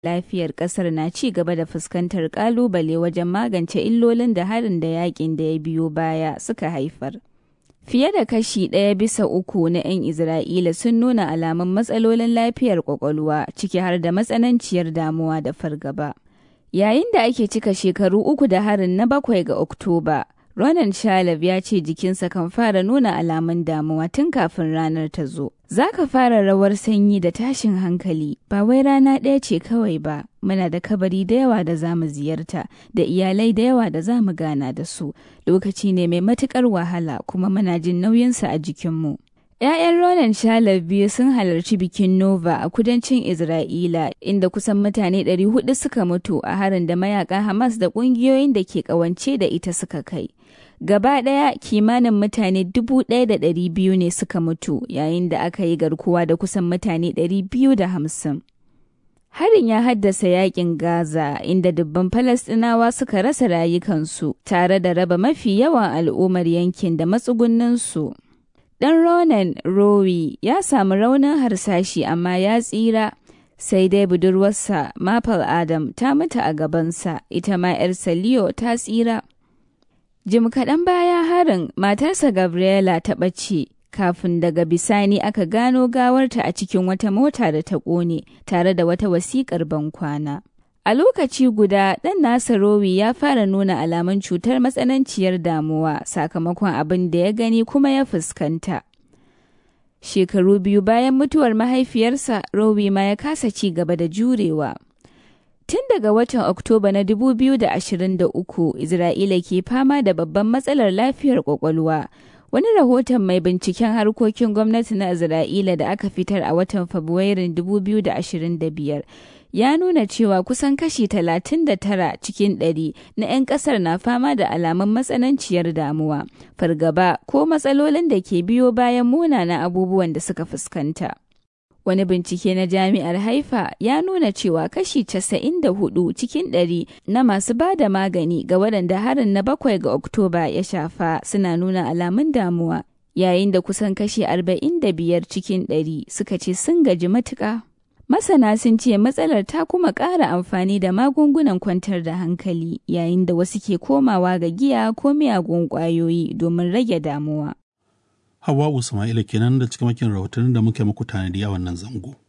lafiyar ƙasar na ci gaba da fuskantar ƙalubale wajen magance illolin da harin da yakin da ya biyo baya suka haifar. Fiye da kashi ɗaya bisa uku na 'yan Isra'ila sun nuna alamun matsalolin lafiyar ƙwaƙwalwa ciki har da matsananciyar damuwa da fargaba. Yayin da ake cika shekaru uku da harin na bakwai ga Oktoba, Ronan Shalab ya ce jikinsa kan fara nuna alamun damuwa tun kafin ranar ta zo. Za ka fara rawar sanyi da tashin hankali, ba wai rana ɗaya ce kawai ba, muna da kabari da yawa da za mu ziyarta, da iyalai da yawa da za mu gana da su. Lokaci ne mai matuƙar wahala kuma muna jin nauyinsa a jikinmu. ‘Ya'yan Ronan Shalab biyu sun halarci bikin Nova a kudancin Isra'ila, inda kusan mutane 400 suka mutu a harin da mayakan Hamas da ƙungiyoyin da ke ƙawance da ita suka kai. Gaba ɗaya kimanin mutane 1,200 ne suka mutu yayin da aka yi garkuwa da kusan mutane 250. Harin ya haddasa yakin Gaza inda dubban Falasɗinawa suka rasa rayukansu tare da raba mafi yawan al'ummar yankin da matsugunninsu. Ɗan Ronan Rowi ya samu raunin harsashi amma ya tsira, sai dai budurwarsa Maple Adam ta mutu a gabansa, ita ma 'yarsa Leo ta tsira. Jim kaɗan baya harin matarsa Gabriela ta ɓace, kafin daga bisani aka gano gawarta a cikin wata mota da ta ƙone tare da wata wasiƙar bankwana. A lokaci guda, ɗan nasa Rowi ya fara nuna alamun cutar matsananciyar damuwa sakamakon abin da ya gani kuma ya fuskanta. Shekaru biyu bayan mutuwar mahaifiyarsa, Rowi ma ya kasa ci gaba da jurewa. Tun daga watan Oktoba na 2023, Isra'ila ke fama da babban matsalar lafiyar kwakwalwa. Wani rahoton mai binciken harkokin gwamnati na Isra'ila da aka fitar a watan Fabrairun 2025 ya nuna cewa kusan kashi 39 cikin ɗari na 'yan ƙasar na fama da alamun matsananciyar damuwa, fargaba ko matsalolin da ke biyo bayan munanan abubuwan da suka fuskanta. Wani bincike na jami'ar Haifa ya nuna cewa kashi 94 cikin ɗari na masu ba da magani ga waɗanda harin na bakwai ga Oktoba ya shafa suna nuna alamun damuwa, yayin da kusan kashi 45 cikin ɗari suka ce sun gaji matuƙa. Masana sun ce matsalar ta kuma ƙara amfani da magungunan kwantar da hankali yayin da wasu ke komawa ga giya ko miyagun ƙwayoyi domin rage damuwa. Hawa Usma'ila kenan da cikamakin rahotannin da muke muku tanadi a wannan zango.